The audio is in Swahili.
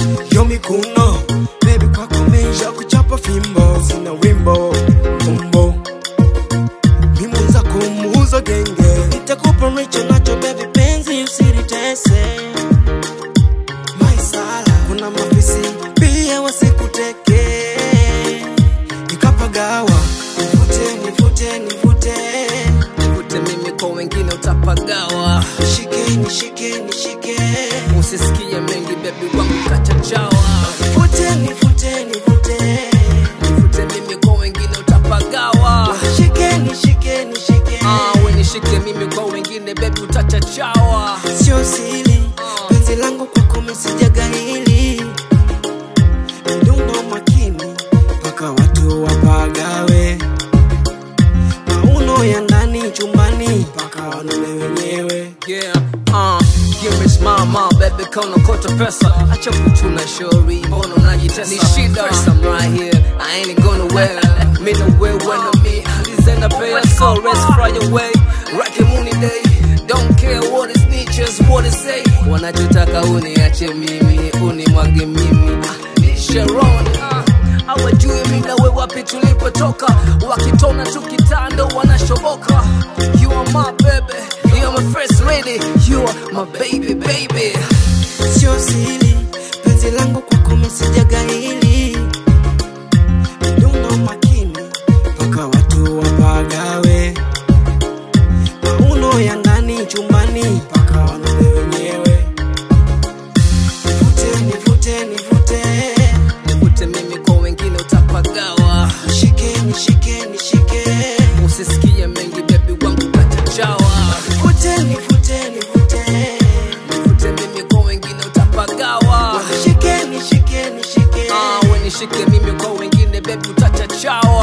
yo mikuno bebi kwako meisha kuchapa fimbo sina wimbo fumbo mimunza kumuuza genge nitakupa richo nacho bebi penzi usiritese maisala kuna mafisi pia wasikuteke nikapagawa nivute nivute nivute Nivute mimi kwa wengine utapagawa, nishike nishike nishike usisikie mengi bebi wangu kachachawa. nivute nivute nivute Nivute mimi kwa wengine utapagawa. nishike nishike nishike Ah, we nishike mimi kwa wengine bebi utachachawa. sio sili penzi langu kwako mesijaga hili mdundo makini mpaka watu wapagawe mauno ya ndani chumbani mpaka wanune wenyewe Yeah, uh, give me smile, my baby, kona kota pesa Acha kuchuna shori, mbona unajitesa Ni shida, first I'm right here, I ain't going nowhere Me no way, when I'm me, designer pay So let's fly away, rock mooney day Don't care what is niches, what is say Wanachotaka uniache mimi, unimwage mimi Ah, ni Sharon, ah hawajui mi nawe wapi tulipotoka wakitona tu kitando wanashoboka you are my baby you are my first lady you are my baby baby sio sili penzi langu kwako mesijaga hili mdundo makini mpaka watu wapagawe mauno ya ndani chumbani mpaka wanune wenyewe nivute nivute nivute nivute mimi kwa wengine utapagawa nishike nishike nishike usisikie mengi bebi wangu kachachawa nivute nivute nivute nivute mimi kwa wengine utapagawa nishike nishike nishike ah, we nishike mimi kwa wengine bebi utachachawa